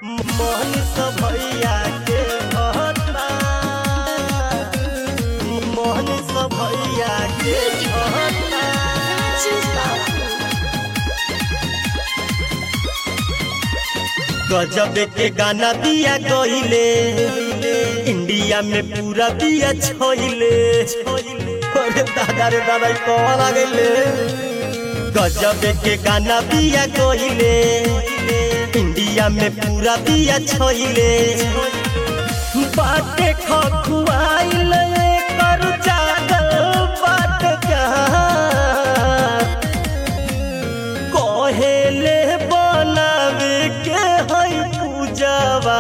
मोहनिस भैया के भत्ता मोहनिस भैया के भत्ता गजब के गाना दिया गईले इंडिया में पूरा दिया छोइले अरे दादा रे दादा ई कौन आ गईले गजब के गाना दिया गईले इंडिया में पूरा दिया छोइले बाटे खखुआइल कर जागल बाट कहेले बनावे के है पूजवा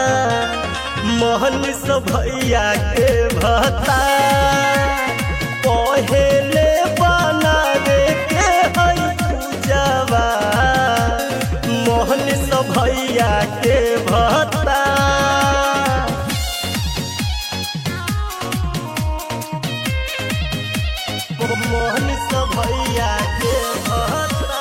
मोहन से भैया के भता कहेले बनावे के है पूजवा मोहन से भैया के भता मोहन से भैया के भता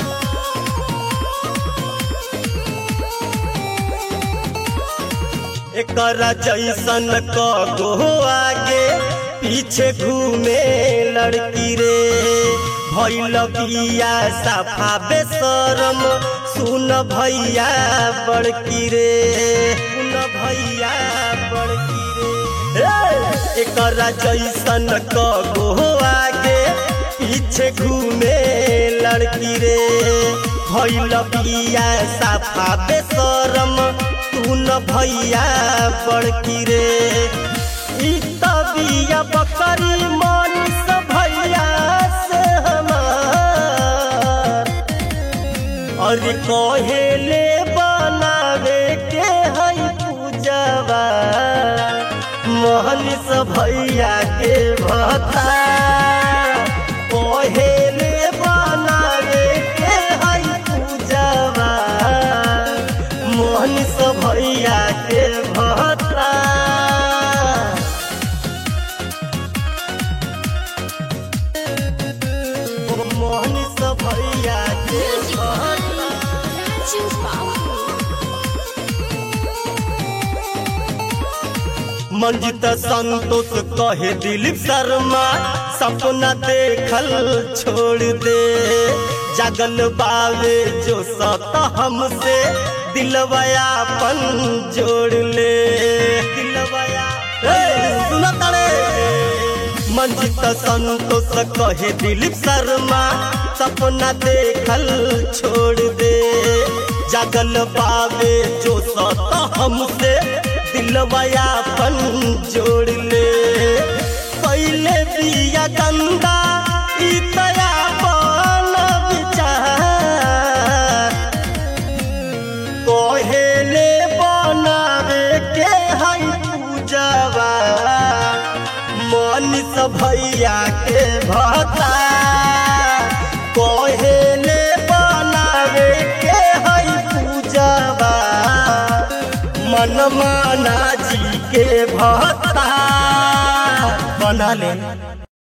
एकरा जैसन कगो आगे पीछे घूमे लड़की रे भैल बिया साफा बेसरम सुन भैया बड़की रे सुन भैया बड़की रे ए, एकरा जैसन कगो आगे पीछे घूमे लड़की रे भैल बिया साफा बेसरम तू न भैया बड़की रे ई तबिया बकरी मन से भैया से हमार और कहेले बनावे के है पूजवा मोहन से भैया के भता कहेले बनावे के है पूजवा मोहन से भैया के भता मोहन से भैया के भता मंजित संतोष कहे दिलीप शर्मा सपना देखल छोड़ दे जगल बावे जो सत हमसे दिलवया पन जोड़ ले दिलवया सुना तड़े मंजित संतोष कहे दिलीप शर्मा सपना देखल छोड़ दे जगल बावे जो सत हमसे दिलवया पन जोड़ ले पहले बिया गंदा ई तया बन विचार कहेले बनावे के है पूजवा मन से भैया के भता कहेले बनावे के है पूजवा मन माना जी के भता बना ले